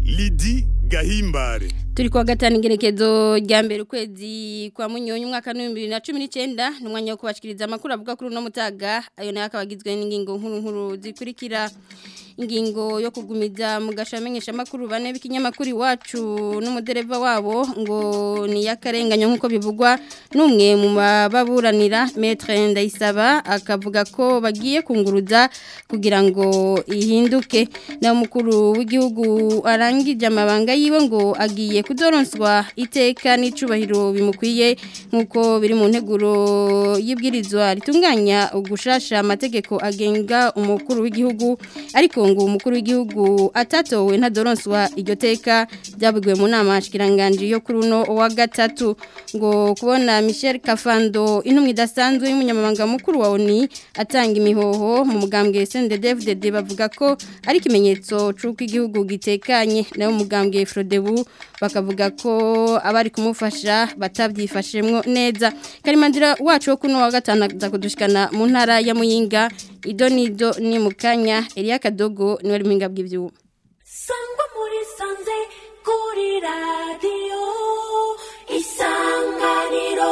Lidi Gahimbare turi kuwa gatanu ingerekezo rya mbere ukwezi kwa munyonyi umwaka wa 2019 numwanya wo kubashikiriza amakuru avuga kuri no mutaga ayo nayo akabagizwe n'ingingo nkuru nkuru zikurikira ingingo yo kugumiza mu gashamenyesha makuru bane b'ikinyamakuru iwacu n'umudereva wabo ngo ni yakarenganyo nkuko bivugwa numwe mu baburanira Maître Ndayisaba akavuga ko bagiye kunguruza kugira ngo ihinduke na mukuru w'igihugu arangije amabanga yiwe ngo agiye kudoronswa iteka n'icubahiro bimukwiye nkuko biri mu nteguro y'ibwirizwa ritunganya ugushasha amategeko agenga umukuru w'igihugu ariko ngo umukuru w'igihugu atatowe ntadoronswa iryo teka byavugiwe mu nama shikiranganje yo kuri uno wa gatatu ngo kubona Michel Kafando intumwe idasanzwe y'umunyamabanga mukuru wa ONU atanga imihoho mu mugambwe CNDD-FDD bavuga ko ari ikimenyetso c'uko igihugu gitekanye nayo mugambwe Frodebu bakavuga ko abari kumufasha batabyifashemwo neza karimandira wacu wo kuno wa gatanu za kudushikana mu ntara ya Muyinga idonido ni mukanya Elia Kadogo niwe ruminga bw'ivyuma sangwa muri sanze kuri radio isanganiro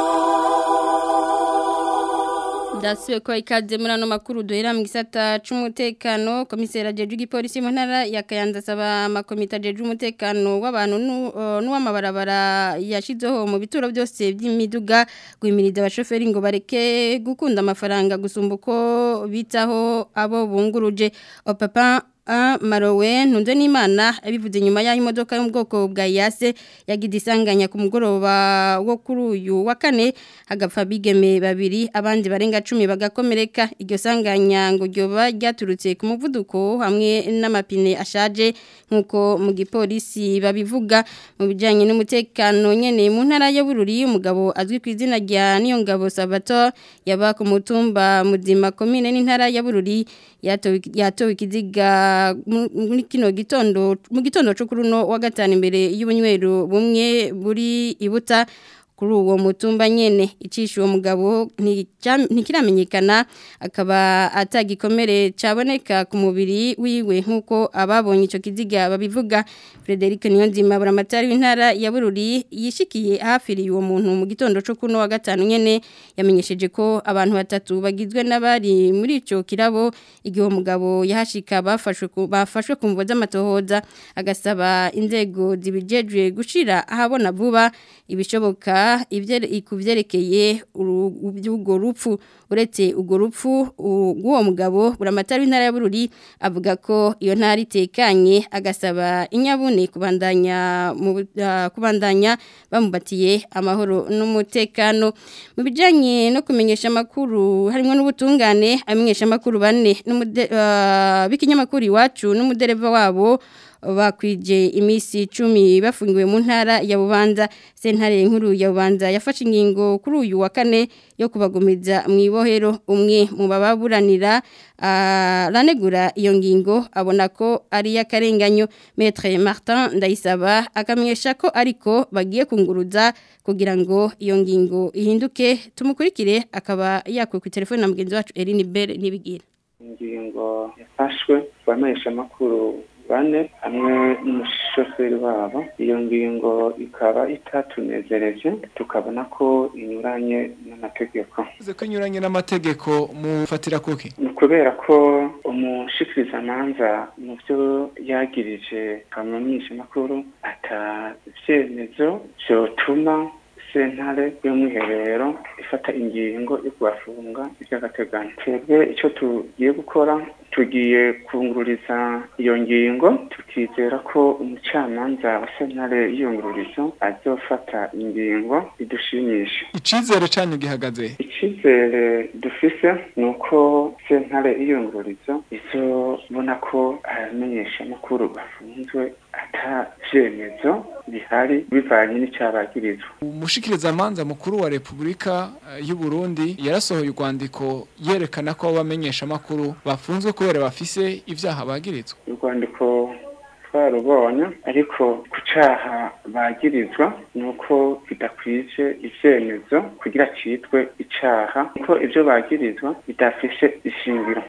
Ndasiwe ko ikaze muri ano makuru duhera mu gisata c'umutekano komisera jeje igipolisi mu ntara ya Kayanza saba amakomita jeje umutekano w'abantu n'uwamabarabara yashizeho mu bituro byose by'imiduga gwimiriza abashoferi ngo bareke gukunda amafaranga gusumba uko bitaho abo bunguruje opapa A Marowe ntunze n'Imana abivuze nyuma y'aho imodoka yo mu bwoko bwa Yase yagize isanganya ku mugoroba wo kuri uyu wa kane hagapfa bigeme babiri abandi barenga 10 bagakomereka iryo sanganya ngo ryoba ryaturutse ku muvuduko hamwe n'amapine ashaje nkuko mu gipolisi babivuga mu bijanye n'umutekano nyene mu ntara ya Bururi umugabo azwi ku izina rya Niyongabo Sabato yaba ku mutumba muzima komine n'intara ya Bururi yatowe yatowe ikiziga muri kino gitondo mu gitondo cyo kuri uno wa gatanu imbere y'ubunywero bumwe buri ibuta kuri uwo mutumba nyene icisha uwo mugabo ntikiramenyekana akaba atagikomere caboneka ku mubiri wiwe nkuko ababonye ico kiziga babivuga Frederic Niyonzima buramatari w'intara ya Bururi yishikiye hafiriye uwo muntu mu gitondo cyo kuno wa gatanu nyene yamenyesheje ko abantu batatu bagizwe n'abari muri ico kirabo igihe mugabo yahashika bafashwe bafashwe ku mvo z'amatohoza agasaba inzego zibijejwe gushira ahabona vuba ibishoboka ikuvyerekeye urwo rupfu uretse urwo rupfu rw'uwo mugabo buramatari w'intara ya Bururi avuga ko iyo ntara itekanye agasaba inyabune kubandanya mu kubandanya bamubatiye amahoro n'umutekano mu bijanye no kumenyesha makuru harimo n'ubutungane amenyesha makuru bane b'ikinyamakuru iwacu n'umudereva wabo bakwije imisi 10 bafungiwe mu ntara ya Bubanza sentare nkuru ya Bubanza yafashe ingingo kuri uyu wa kane yo kubagumiza mu ibohero umwe mu bababuranira aranegura iyo ngingo abona ko ari yakarenganyo Maître Martin Ndayisaba akamenyesha ko ariko bagiye kunguruza kugira ngo iyo ngingo ihinduke tumukurikire akaba yakwe ku telefone na mugenzi wacu Eline Bell nibigira ingingo yafashwe bamenyesha makuru bane hamwe n'umushoferi wabo iyo ngingo ikaba itatunezereje tukabona ko inyuranye n'amategeko uze ko inyuranye n'amategeko mufatira kuki ni kubera ko umushikirizamanza mu byo yagirije kamenyesha makuru atavyemezo vyotuma sentare y'umwiherero ifata ingingo yo kubafunga iby'agateganyo twebwe icyo tugiye gukora tugiye kungururiza iyo ngingo tukizera ko umucamanza wa sentare y'iyungururizo azofata ingingo idushimisha icizere canyu gihagaze icyizere dufise ni uko sentare y'iyungururizo izobona ko abamenyesha amakuru bafunzwe ata vyemezo bihari bivanye n'icyabagirizwa umushikirizamanza mukuru wa Republika y'u Burundi yarasohoye urwandiko yerekana ko abamenyesha amakuru bafunzwe kubera bafise ivyaha bagirizwa urwandiko twarubonye ariko ku caha bagirizwa ni uko bidakwije ivyemezo kugira citwe icaha kuko ivyo bagirizwa bidafise ishingiro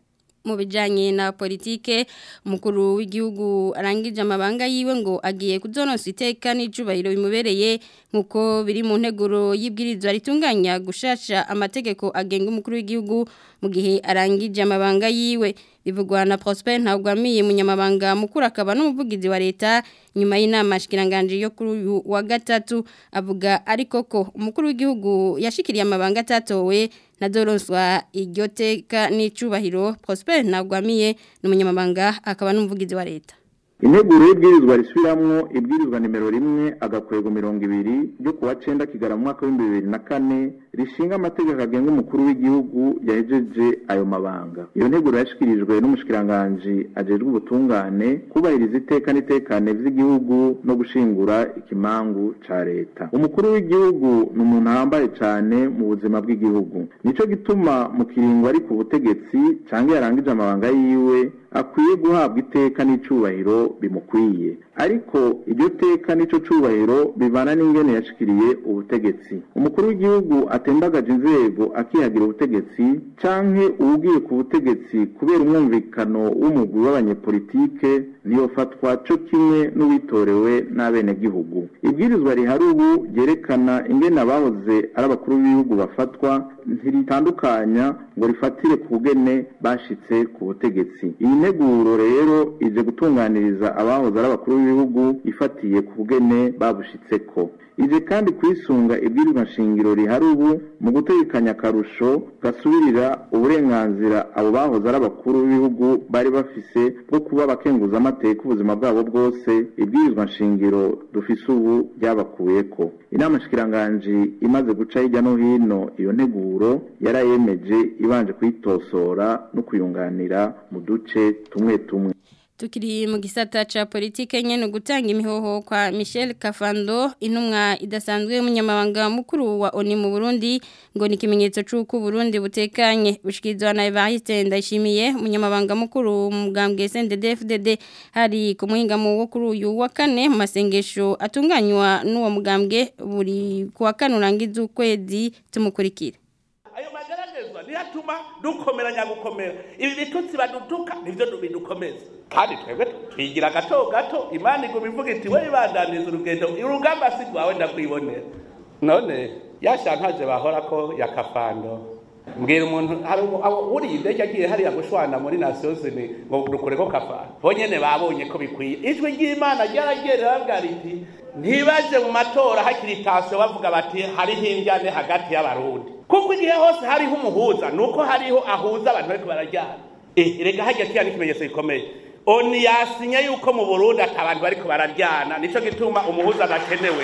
mu bijanye na politike umukuru w'igihugu arangije amabanga yiwe ngo agiye kuzonosa iteka n'icubahiro bimubereye nkuko biri mu nteguro y'ibwirizwa ritunganya gushasha amategeko agenga umukuru w'igihugu mu gihe arangije amabanga yiwe bivugwa na Prosper Ntagwamiye munyamabanga mukuru akaba n'umuvugizi wa leta nyuma y'inama shikiranganje yo kuri uyu wa gatatu avuga ariko ko umukuru w'igihugu yashikiriye amabanga atatowe na doronswa iryo teka n'icubahiro Prosper Ntagwamiye n'umunyamabanga akaba n'umuvugizi wa leta integuro y'ibwirizwa risubiramwo ibwirizwa nimero rimwe agakwego mirongo ibiri ryo kuwa cenda kigara mu mwaka w'ibihumbi bibiri na kane rishinga amategeko agenga umukuru w'igihugu yahejeje ayo mabanga iyo nteguro yashikirijwe n'umushikiranganji ajejwe ubutungane kubahiriza iteka n'itekane vy'igihugu no gushingura ikimangu ca leta umukuru w'igihugu ni umuntu ahambaye cane mu buzima bw'igihugu nico gituma mu kiringo ari ku butegetsi canke yarangije amabanga yiwe akwiye guhabwa iteka n'icubahiro bimukwiye ariko iryo teka n'ico cubahiro bivana n'ingene yashikiriye ubutegetsi umukuru w'igihugu atembagaje inzego akihagira ubutegetsi canke uwugiye ku butegetsi kubera umwumvikano w'umugwi w'abanyepolitike ntiyofatwa co kimwe n'uwitorewe n'abenegihugu ibwirizwa rihari ubu ryerekana ingene abahoze ari abakuru b'ibihugu bafatwa ntiritandukanya ngo rifatire ku bugene bashitse ku butegetsi iyi nteguro rero ije gutunganiriza abahoze ari abakuru b'ibihugu ifatiye ku bugene babushitseko ije kandi kwisunga ibwirizwa nshingiro rihari ubu mu gutegekanya akarusho gasubirira uburenganzira abo bahoze ari abakuru b'ibihugu bari bafise bwo kuba abakenguza amateka ubuzima bwabo bwose ibwirizwa nshingiro dufise ubu ryabakuyeko inama nshikiranganji imaze guca hirya no hino iyo nteguro yarayemeje ibanje kuyitosora no kuyunganira mu duce tumwe tumwe Tukiri mu gisata cha politike nyene gutanga imihoho kwa Michel Kafando intumwa idasanzwe y'umunyamabanga mukuru wa ONU mu Burundi ngo ni kimenyetso c'uko Burundi butekanye bushikizwa na Evariste Ndayishimiye umunyamabanga mukuru mu mugambwe CNDD-FDD hari ku muhinga mu wo kuri uyu wa kane mu masengesho atunganywa n'uwo mugambwe buri ku wa kane urangiza ukwezi tumukurikire ayo mageragezwa niyo atuma dukomeranya gukomera ibi bitutsi badutuka nibyo bidukomeza kandi twebwe twigira gato gato imana iguma ivuga iti we ibandaniza urugendo urugamba si rwawe ndakwibonera none yashantaje bahora ko ya kafando mbwira umuntu hari uriye indege agiye hariya gushwana muri nasiyozini ngo dukore ko kafando bo nyene babonye ko bikwiye ijwi ry'imana ryaragerera babwira riti ntibaje mu matora hakiri itasiyo bavuga bati hariho indyane hagati y'abarundi kuko igihe hose hariho umuhuza nuko hariho ahuza abantu bariko barajyana eh rega hajya kiya n'ikimenyetso gikomeye oni yasinye yuko mu burundi ati abantu bariko bararyana nico gituma umuhuza adakenewe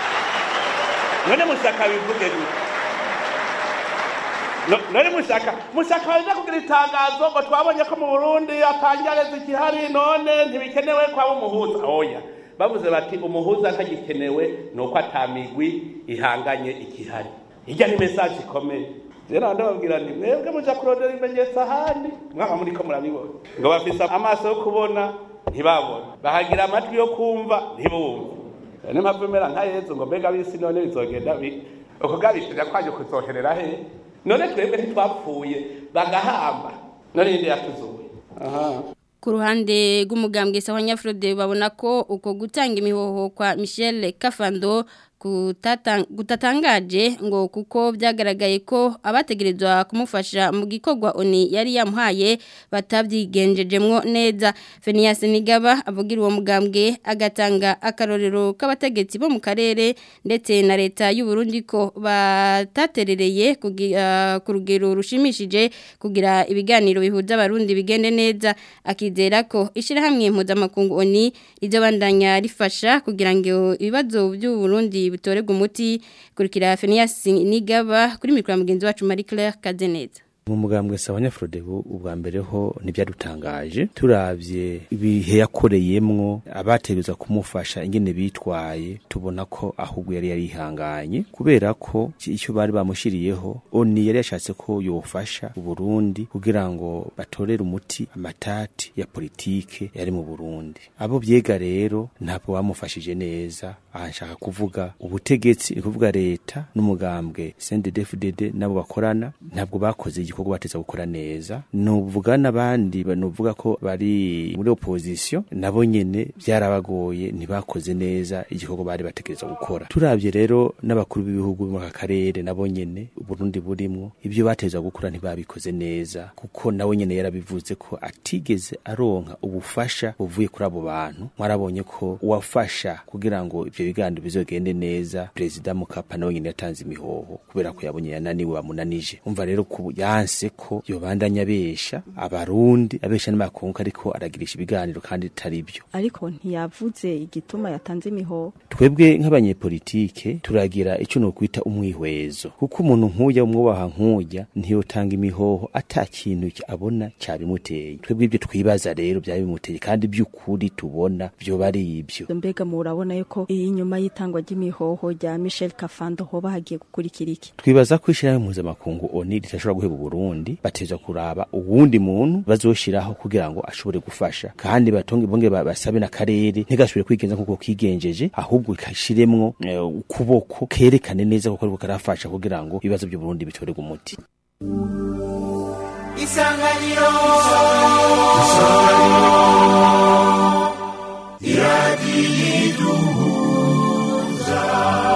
none mushaka bivuge gute none mushaka mushaka baje kugira itangazo ngo twabonye ko mu burundi atangareza ikihari none ntibikenewe kwaba umuhuza oya bavuze bati umuhuza ntagikenewe nuko atamigwi ihanganye ikihari hirya ni message ikomeye rero ndababwira nti mwebwe muja kurondera ibimenyetso ahandi mwaba muriko murabibona ngo bafise amaso yo kubona ntibabona bahagira amatwi yo kumva ntibumve niyo mpamvu imera nka yezu ngo mbega bisi none bizogenda bi uko gabitira kwaje kuzoherera he none twebwe ntitwapfuye bagahamba none yindi yatuzuye aha ku ruhande rw'umugambwe sawa nyafrode babona ko uko gutanga imihoho kwa Michel Kafando gutatangaje ngo kuko byagaragaye ko abategerezwa kumufasha mu gikorwa oni yari yamuhaye batabyigenjejemwo neza Fenias Nigaba avugira uwo mugambwe agatanga akarorero k'abategetsi bo mu karere ndetse na leta y'u Burundi ko bataterereye ku rugero rushimishije kugira ibiganiro bihuza abarundi bigende neza akizera ko ishirahamwe mpuzamakungu oni rizobandanya rifasha kugira ngo ibibazo by'u Burundi bitorerwa umuti kurikira Fenias Nigaba kuri mikoro mugenzi wacu Marie Claire Kazeneza mu mugambwe sawa nyafrodebu ubwa mbere ho ntibyadutangaje turavye ibihe yakoreyemwo abategereza kumufasha ingene bitwaye tubona ko ahubwo yari yarihanganye kubera ko icyo bari bamushiriyeho oni yari yashatse ko yofasha uburundi kugira ngo batorere umuti amatati ya politike yari mu burundi abo vyega rero ntabwo bamufashije neza aha nshaka kuvuga ubutegetsi ni kuvuga leta n'umugambwe CNDD-FDD nabo bakorana ntabwo bakoze igikorwa bateza gukora neza nuvuga n'abandi nuvuga ko bari muri opposition nabo nyene byarabagoye ntibakoze neza igikorwa bari bategereza gukora turavye rero n'abakuru b'ibihugu mu karere nabo nyene Burundi burimwo ibyo bateza gukora ntibabikoze neza kuko nawe nyene yarabivuze ko atigeze aronka ubufasha buvuye kuri abo bantu mwarabonye ko uwafasha kugira ngo ivyo biganiro bizogende neza perezida Mukapa nawe nyene yatanze imihoho kubera ko yabonye yananiwe bamunanije umva rero ku yanse ko yobandanya abesha abarundi abesha n'amakungu ariko aragirisha ibiganiro kandi bitari byo ariko ntiyavuze igituma yatanze imihoho twebwe nk'abanyepolitike turagira icyo no kwita umwihwezo kuko umuntu nk'uya umwubaha nk'uya ntiyotanga imihoho ata kintu abona cyabimuteye twebwe ibyo twibaza rero byaba bimuteye kandi by'ukuri tubona byoba ari ibyo mbega murabona yuko iyi nyuma y'itangwa ry'imihoho rya Michel Kafando hoba hagiye gukurikira iki twibaza ko ishyirahamwe mpuzamakungu oni ritashobora guheba Burundi bateza kuraba uwundi muntu bazoshiraho kugira ngo ashobore gufasha kandi batonge bonge basabe n'akarere ntigashobore kwigenza nkuko kigenjeje ahubwo kashiremwo uh, ukuboko kerekane neza kuko ariko karafasha kugira ngo ibibazo by'u Burundi bitorerwe umuti Isanganiro Isanganiro Iradiyiduhuza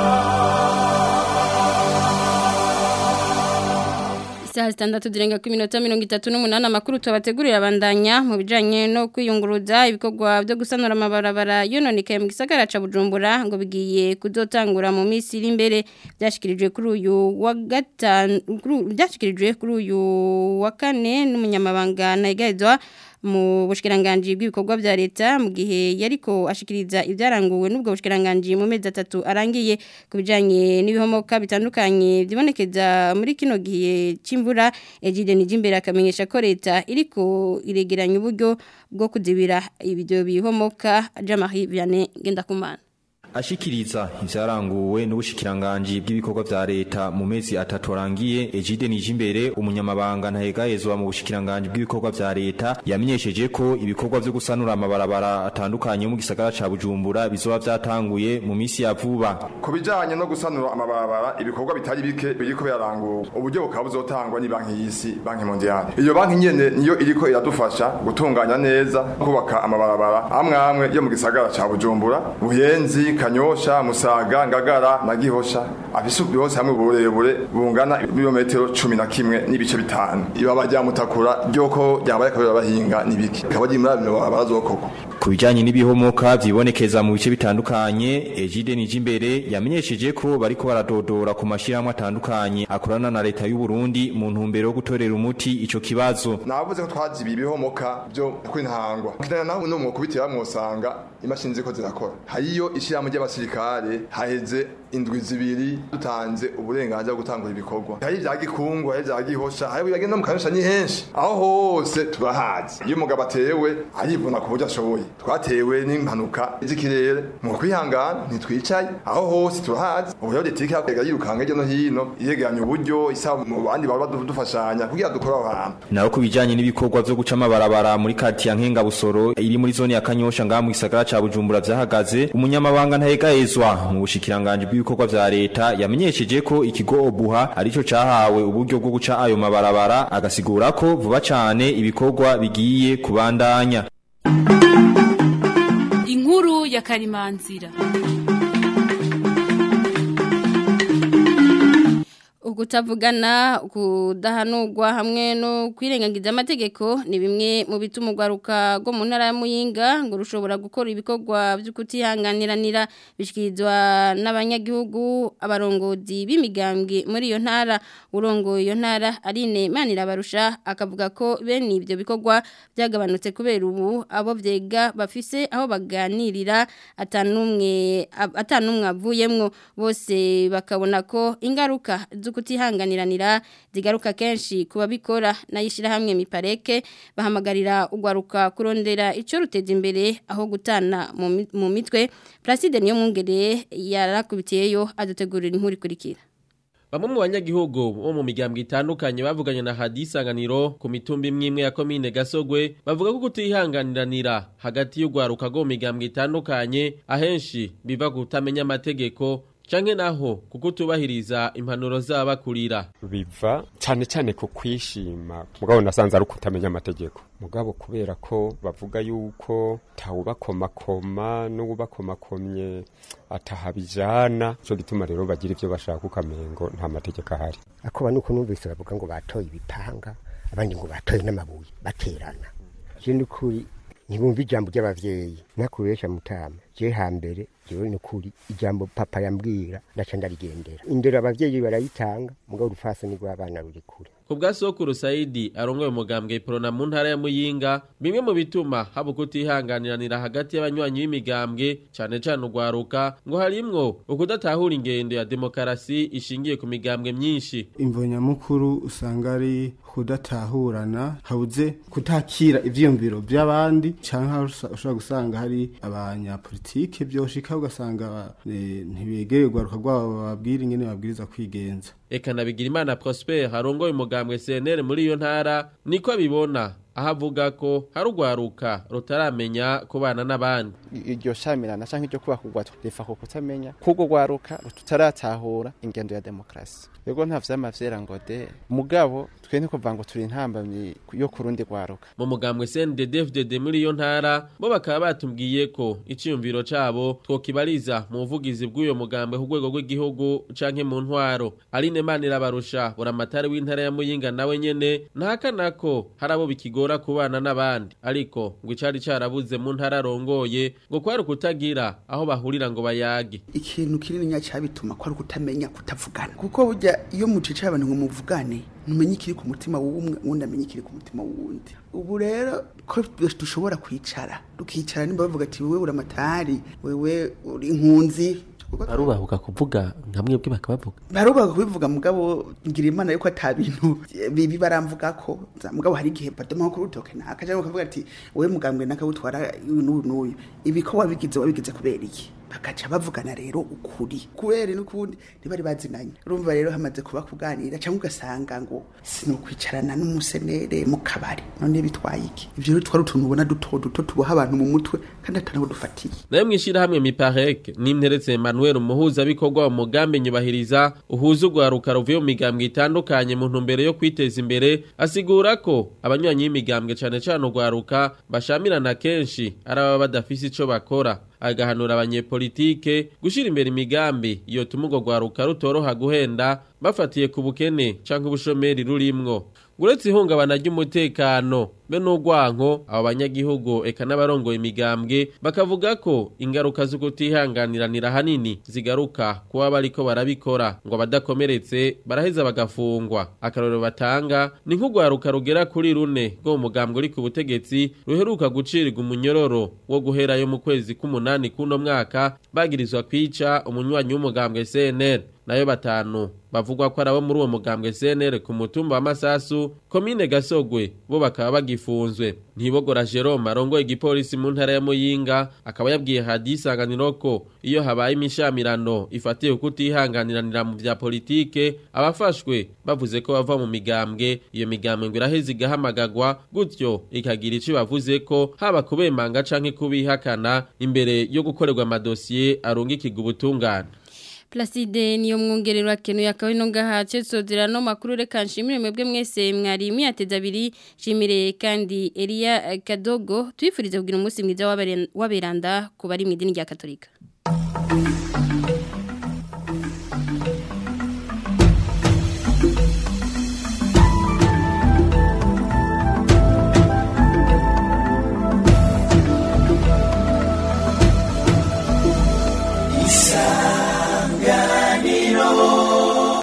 Isaha zitandatu zirenga ku minota mirongo itatu n'umunani amakuru tubategurira abandanya mu bijanye no kwiyunguruza ibikorwa byo gusanura amabarabara yononekaye mu gisagara ca Bujumbura ngo bigiye kuzotangura mu minsi iri imbere byashikirijwe kuri uyu wa gatanu byashikirijwe kuri uyu wa kane n'umunyamabanga Naigazwa mu bushikiranganje bw'ibikorwa bya leta mu gihe yariko ashikiriza ibyaranguwe n'ubwo bushikiranganje mu mezi atatu arangiye kubijanye n'ibihomoka bitandukanye byibonekeza muri kino gihe c'imvura Egide Nijimbere akamenyesha ko leta iriko iregeranya uburyo bwo kuzibira ibyo bihomoka Jean-Marie Vianney Gendakumana ashikiriza ivyaranguwe n'ubushikiranganje bw'ibikorwa vya leta mu mezi atatu arangiye Egide Nijimbere umunyamabanga ntahegahezwa mu bushikiranganje bw'ibikorwa vya leta yamenyesheje ko ibikorwa vyo gusanura amabarabara atandukanye mu gisagara ca Bujumbura bizoba vyatanguye mu misi ya vuba ku bijanye no gusanura amabarabara ibikorwa bitari bike biriko biraranguwe uburyo bukaba buzotangwa ni banki y'isi banki mondiale iyo banki nyene niyo iriko iradufasha gutunganya neza kubaka amabarabara amwe amwe yo mu gisagara ca Bujumbura buyenzi kanyosha musaga ngagara na gihosha afise byose hamwe uburebure bungana ibirometero cumi na kimwe n'ibice bitanu ibaba rya mutakura ryoko ryabaye kabiri bahinga nibiki kaba ari muri abino barazokoko ku bijanye n'ibihomoka vyibonekeza mu bice bitandukanye Egide Nijimbere yamenyesheje ko bariko baradodora ku mashirahamwe atandukanye akorana na leta y'u Burundi mu ntumbero yo gutorera umuti ico kibazo navuze ko twazibiye ibihomoka byo kwintangwa kidana naho no mu kubitira mwosanga imashini ziko zirakora hariyo ishirahamwe ry'abasirikare haheze indwi zibiri dutanze uburenganzira bwo gutangura ibikorwa hari vya gikungu hari vya gihosha hari bagenda mu kanyosha ni henshi aho hose turahazi iyo umugabo atewe arivuna ku buryo ashoboye twatewe n'impanuka z'ikirere mu kwihangana ntitwicaye aho hose turahazi ubu rero leta iriko yirukanga hirya no hino iyegeranya uburyo isaba mu bandi baba badufashanya kugira dukore aho hantu naho ku bijanye n'ibikorwa vyo guca amabarabara muri kati ya nkenga busoro iri muri zone ya kanyosha ngaha mu gisagara ca bujumbura vyahagaze umunyamabanga ntahegahezwa mu bushikiranganje bw'ibikorwa vya leta yamenyesheje ko ikigo obuha arico cahawe uburyo bwo guca ayo mabarabara agasigura ko vuba cane ibikorwa bigiye kubandanya inkuru ya karimanzira ukutavugana kudahanurwa hamwe no kwirengagiza amategeko ni bimwe mu bituma urwaruka rwo mu ntara ya muyinga ngo rushobora gukora ibikorwa byo kutihanganiranira bishyikirizwa n'abanyagihugu abarongozi b'imigambwe muri iyo ntara urongoye iyo ntara arine manirabarusha akavuga ko bene ibyo bikorwa byagabanutse kubera ubu abo byega bafise aho baganirira atanumwe atanumwe avuyemwo bose bakabona ko ingaruka zo kutihanganiranira zigaruka kenshi kuba bikora nayishira hamwe mipareke bahamagarira ugwaruka kurondera ico ruteza imbere aho gutana mu mitwe Placide niyo mwungere yarakubitiyeyo adutegurira inkuru ikurikira Bamwe mu banyagihugu bo mu migambwe itandukanye bavuganye na hadisanganiro ku mitumba imwe imwe ya komine Gasogwe bavuga ko kutihanganiranira hagati y'ugwaruka go mu migambwe itandukanye ahenshi biva kutamenya amategeko canke naho kuko utubahiriza impanuro z'abakurira biva cyane cyane ku kwishima mugabo nasanze ari ukutamenya amategeko mugabo kubera ko bavuga yuko tawubakomakoma n'uwubakomakomye atahabijana cyo gituma rero bagira ivyo bashaka ukamengo nta mategeko ahari akoba nuko numvise bavuga ngo batoye ibipanga abandi ngo batoye n'amabuye baterana je n'ukuri ntibumva ijambo ry'abavyeyi nakubesha mutama je hambere jewe n'ukuri ijambo papa yambwira ndaca ndarigendera indero abavyeyi barayitanga mugabo urufasoni rw'abana ruri kure ku bwa sokuru sayidi arongoye umugambwe iprona mu ntara ya muyinga bimwe mu bituma haba kutihanganiranira hagati y'abanywanyi b'imigambwe cane cane urwaruka ngo harimwo ukudatahura ingendo ya demokarasi ishingiye ku migambwe myinshi imvo nyamukuru usanga ari kudatahurana habuze kutakira ivyiyumviro by'abandi canke ushobora gusanga hari abanyapolitike vyoshika ugasanga eh, ntibegeye urwaruka rwabo bababwira ingene babwiriza kwigenza eka nabigira imana prosper harongoye umugambwe cnr muri iyo ntara niko abibona aho avuga ko hari urwaruka rutaramenya kubana n'abandi iryo shamirana canke iryo kubaka rifa ku kutamenya k'urwo rwaruka tutaratahura ingendo ya demokarasi yego nta vyama vyera ngo de mugabo twe ntikuvuga ngo turi intambamyi yo ku rundi rwaruka mu mugambwe cnddfdd muri iyo ntara bo bakaba batubwiye ko iciyumviro cabo twokibariza mu buvugizi bw'uyo mugambwe ku rwego rw'igihugu canke mu ntwaro aline manirabarusha buramatari w'intara ya muyinga nawe nyene ntahakana ko hari abo bikigora kubana n'abandi ariko ngo icari carabuze mu ntara arongoye ngo kwari ukutagira aho bahurira ngo bayage ikintu kinini nya cabituma kwari ukutamenya kutavugana kuko burya iyo mucicaye abantu ngo muvugane numenye ikiri ku mutima w'umwe uwundi amenye ikiri ku mutima w'uwundi ubu rero ko dushobora kwicara tukicara nimba bavuga ati wewe uramatari wewe uri inkunzi barubahuka kuvuga nka mwebwe bakabavuga barubahuka kubivuga mugabo ngira imana yuko ata bintu bibi baramvuga ko mugabo hari igihe badoma ko urutoke naka cyangwa ukavuga ati wewe mugambwe naka utwara uyu n'uyu n'uyu ibi ko wabigize wabigize kubera iki bakaca bavugana rero ukuri kubera n'ukundi ntibari bazinanye urumva rero hamaze kuba kuganira cyangwa ugasanga ngo sinokwicarana n'umusenere mu kabari none bitwaye iki ivyo rero twari utuntu ubona duto duto tuboha abantu mu mutwe kandi atanaho dufatiye nayo mwishirahamwe miparek nimteretse Emmanuel umuhuza bikorwa mu mugambi nyubahiriza uhuza urwaruka ruvuye mu migambwe itandukanye mu ntumbero yo kwiteza imbere asigura ko abanywanyi b'imigambwe cane cane urwaruka bashamirana kenshi ari ababa badafise ico bakora agahanura abanyepolitike gushira imbere imigambi yotuma urwo rwaruka rutoroha guhenda bafatiye ku bukene canke ubushomeri rurimwo uretse ihungabana ry'umutekano be n'urwanko abo banyagihugu eka n'abarongoye imigambwe bakavuga ko ingaruka zo kutihanganiranira hanini zigaruka kuba bariko barabikora ngo abadakomeretse baraheza bagafungwa akarorero batanga ni nk'urwaruka rugera kuri rune rwo mu mugambwe uri ku butegetsi ruheruka gucirirwa umunyororo wo guherayo mu kwezi k'umunani k'uno mwaka bagirizwa kwica umunywanyi w'umugambwe CNL nayo batanu bavugwa ko arabo muri uwo mugambwe CNL ku mutumba wa Masasu komine Gasogwe bo bakaba bagifunzwe ntibogora Jerome arongoye igipolisi mu ntara ya Muyinga akaba yabwiye hadisanganiro ko iyo habaye imishamirano ifatiye kutihanganiranira mu vya politike abafashwe bavuze ko bava mu migambwe iyo migambwe ngo iraheze igahamagagwa gutyo ikagira ico bavuze ko haba kubemanga canke kubihakana imbere yo gukorerwa amadosiye arungikirwa ubutungane Placide niyo mwongerero akeno yakawe no gahace sozera no makuru reka nshimire mwebwe mwese mwari miyateza abiri shimire kandi Elia Kadogo twifurize kugira umunsi mwiza w'aberanda ku bari mu idini rya Katolika